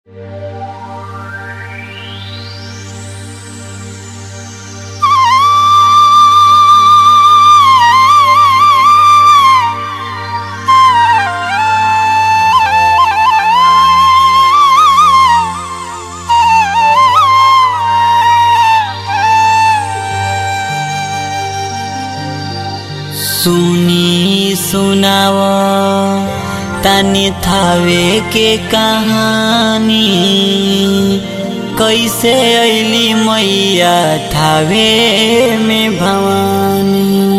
सुनी सुनाव तनी थावे के कहानी कैसे ऐली मैया थावे में भवानी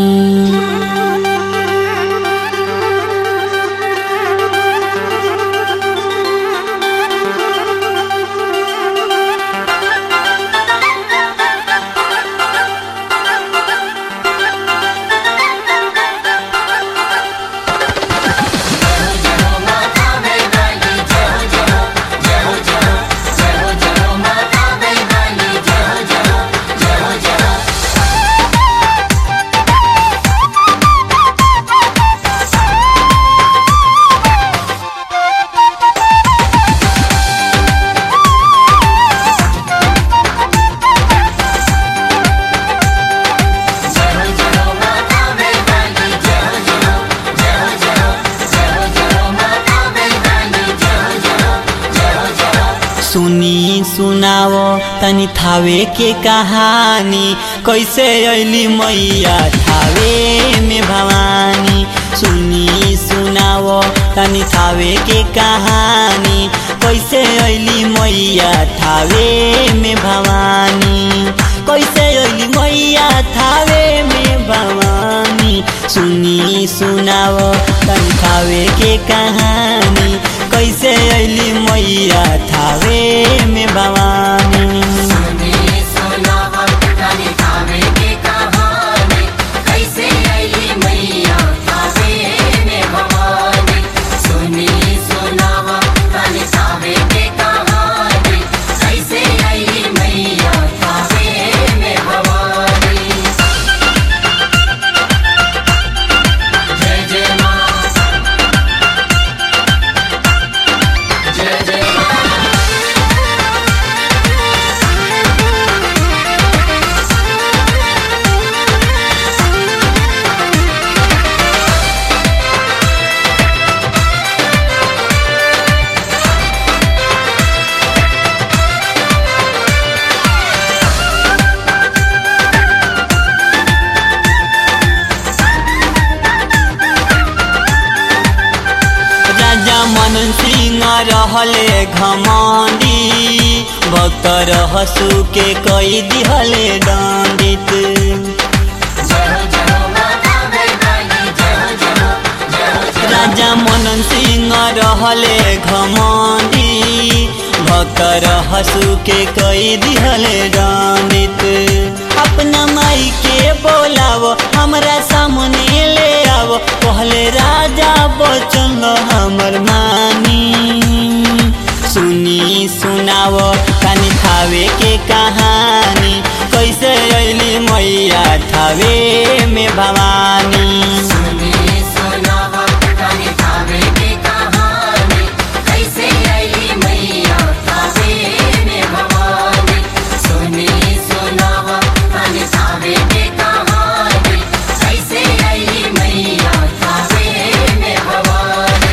सुनी सुनाव तनी थावे के कहानी कैसे ऐली मैया थावे में भवानी सुनी सुनाव तनी थावे के कहानी कैसे ऐली मैया थावे में भवानी कैसे ऐली मैया थावे में भवानी सुनी सुनाव तनी थावे के कहानी कैसे ऐली मैया थावे में भवानी सुनी सुनावा तनी थावे के कहानी कैसे आई मैया थावे में भवानी सुनी सुनावा तनी थावे के कहानी कैसे आई मैया थावे में भवानी जय जय माँ जय जय माँ राजा मनन सिंह रहले घमंडी भक्त रहसु के कई दिहले दंडित जय जय माता वैदानी जय जय जय राजा मनन सिंह रहले घमंडी भक्त रहसु के कई दिहले दंडित अपना माई के बोलाव हमरा सामने ले आव पहले राजा बचन हमर मानी सुनी सुनाव कानी थावे के कहानी कैसे ऐली मैया थावे में भवानी सुनी सुनावा तनी थावे के कहानी कैसे आई मैया थावे में भवानी सुनी सुनावा तनी थावे के कहानी कैसे आई मैया थावे में भवानी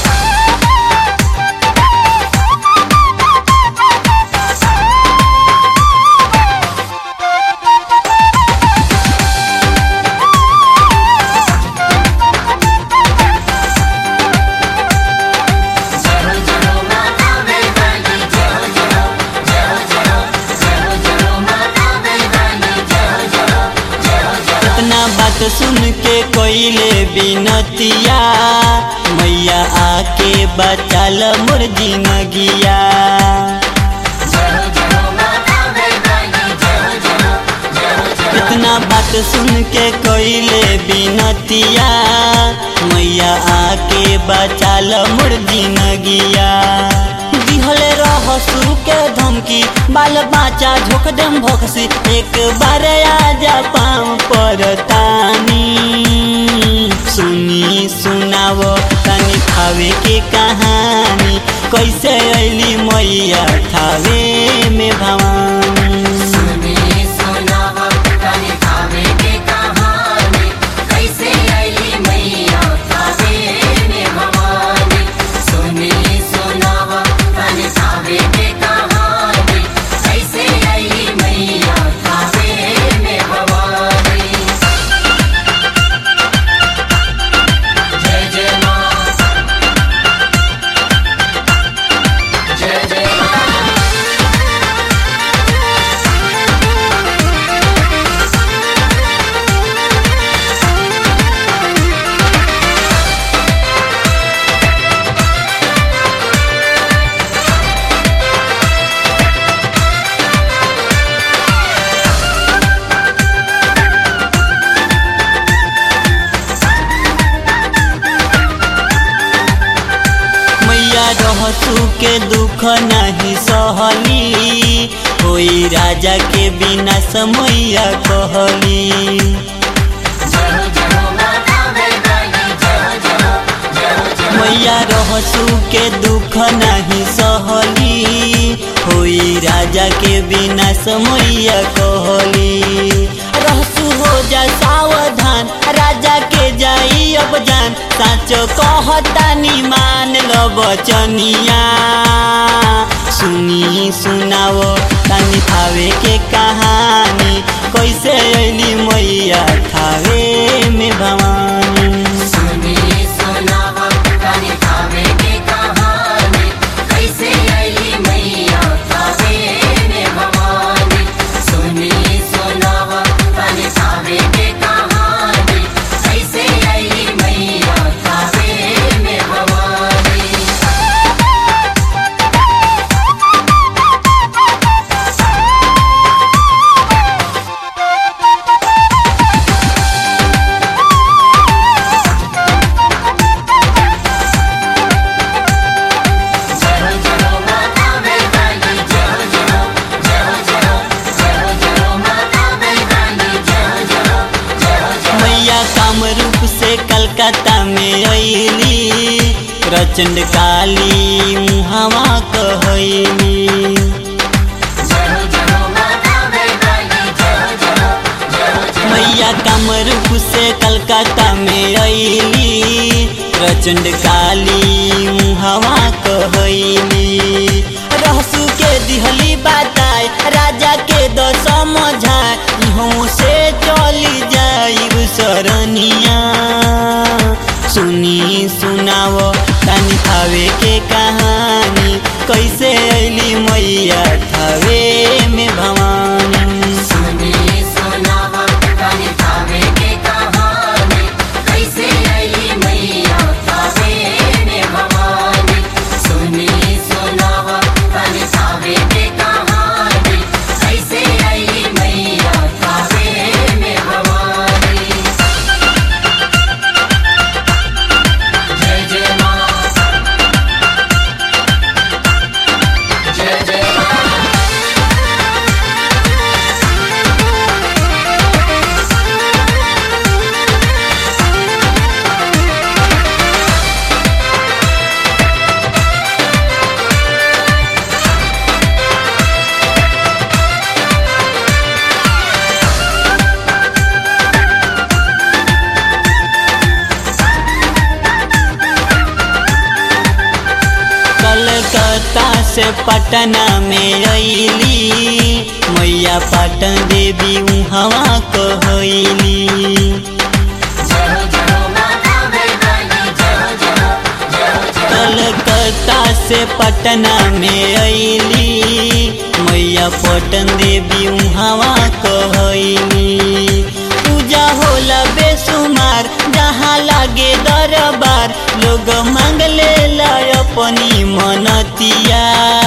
जय जय माता वैदानी जय जय जय जय जय जय माता वैदानी जय जय जय जय इतना बात सुन के कोइले बिनतिया मैया आके बचाल मोर जिनगिया जय जय माता वैदानी जय जय जय जय इतना बात सुन के कोइले बिनतिया मैया आके बचाल मोर जिनगिया दिहले रहसु के धमकी बाल बाचा झोक देम भोकसी एक बार आजा पाँव पर तानी सुनी सुनाव तनी खावे के कहानी कैसे अली मैया थावे में भवानी सुनी सुनावा तनी थावे के कहानी कैसे आईली मैया थावे में भवानी सुनी सुनावा तनी थावे के कहानी कैसे आईली मैया थावे में भवानी जय जय माँ जय जय माँ मैया रहसू के दुख नहीं सहली कोई राजा के बिना समैया कहली जय हो जय हो माता मैदानी जय हो जय हो जय हो जय हो मैया रहसू के दुख नहीं सहली होई राजा के बिना समैया कहली रहसू हो जा सावधान राजा के जाई अब जान साचो कहतानी मान लो बचनिया सुनी सुनाओ तानी थावे के कहानी कैसे अली मैया थावे में भवानी सुनी सुनावा तनी थावे के कहानी कैसे आईली मैया थावे में भवानी सुनी सुनावा तनी थावे के कहानी कैसे आईली मैया थावे में भवानी जय हो जय हो माता मैदानी जय हो जय हो जय हो जय हो जय हो जय हो माता मैदानी जय हो जय हो जय हो जय हो मैया कामरूप से कलकत्ता में अली प्रचंड काली मुहावा कहली जय हो जय हो माता मैदानी जय हो जय हो जय हो जय हो मैया कामरूप से कलकत्ता में अली प्रचंड काली मुहावा कहली रहसू के दिहली बताए राजा के द समझाए इहों से चली जाइब सरनिया सुनी सुनाओ तानी थावे के कहानी कैसे अली मैया थावे में भवानी सुनी सुनावा तनी थावे के कहानी कैसे आईली मैया थावे में भवानी सुनी सुनावा तनी थावे के कहानी कैसे आईली मैया थावे में भवानी जय जय माँ जय जय माँ कलकत्ता से पटना में अली मैया पटन देवी उहवा कहली जय हो जय हो माता मैदानी जय हो जय हो जय हो जय हो कलकत्ता से पटना में अली मैया पटन देवी उहवा कहली पूजा होला बेसुमार जहाँ लागे दरबार लोग मांगले ला अपनी मनतिया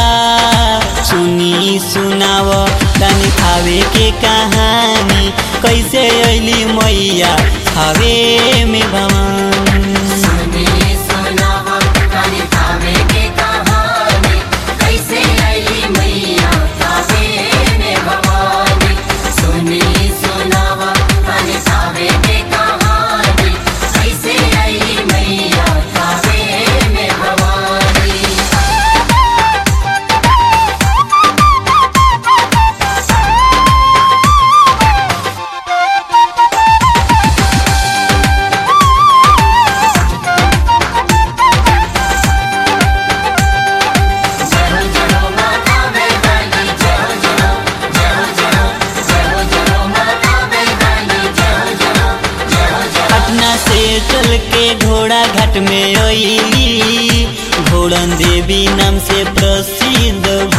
सुनी सुनाव तानी खावे के कहानी कैसे अली मैया खावे में भवानी सुनी सुनावा तनी थावे के कहानी कैसे आईली मैया थावे में भवानी सुनी सुनावा तनी थावे के कहानी कैसे आईली मैया थावे में भवानी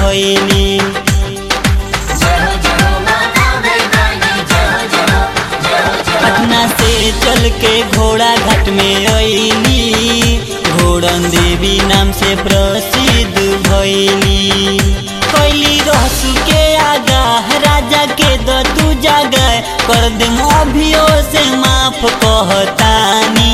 भैली जय हो जय हो माता भवानी जय हो जय हो जय हो जय हो पटना से चल के घोड़ा घाट में अली घोड़न देवी नाम से प्रसिद्ध भैली कैली रहसु के आगा राजा के दतू जागा कर दे अभियो से माफ कहतानी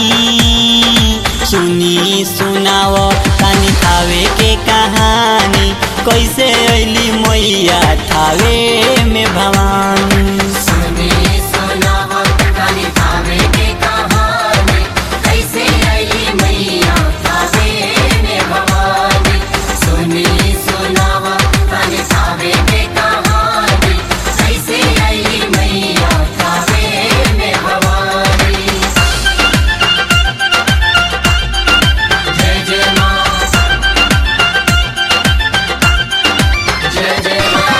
सुनी सुनाव तानी थावे के कहानी कैसे अली मैया थावे में भवानी सुनी सुनावा काली थावे के कहानी कैसे आई मैया थावे में भवानी सुनी सुनावा काली थावे के कहानी कैसे आई मैया थावे में भवानी जय जय माँ जय जय माँ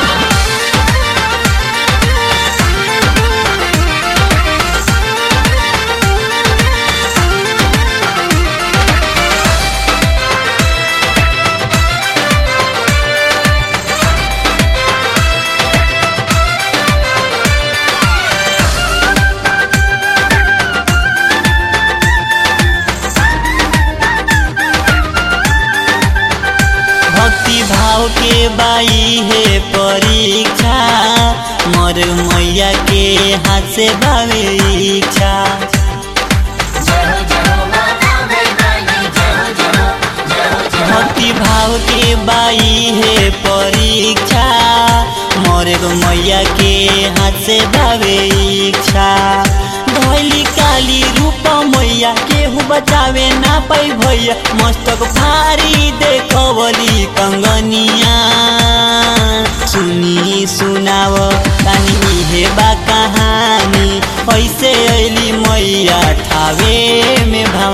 भक्ति भाव के बाई है परीक्षा मोर मैया के हाथ से बावे इच्छा जय हो जय हो माता भवानी जय हो जय हो जय हो जय हो भक्ति भाव के बाई है परीक्षा मोर मैया के हाथ से बावे इच्छा धोली काली रूप मैया केहू बचावे ना पाई भैया मस्तक भारी देखवली कंगनिया सुनी सुनाव तानी इहे बा कहानी ऐसे अली मैया ठावे में भवा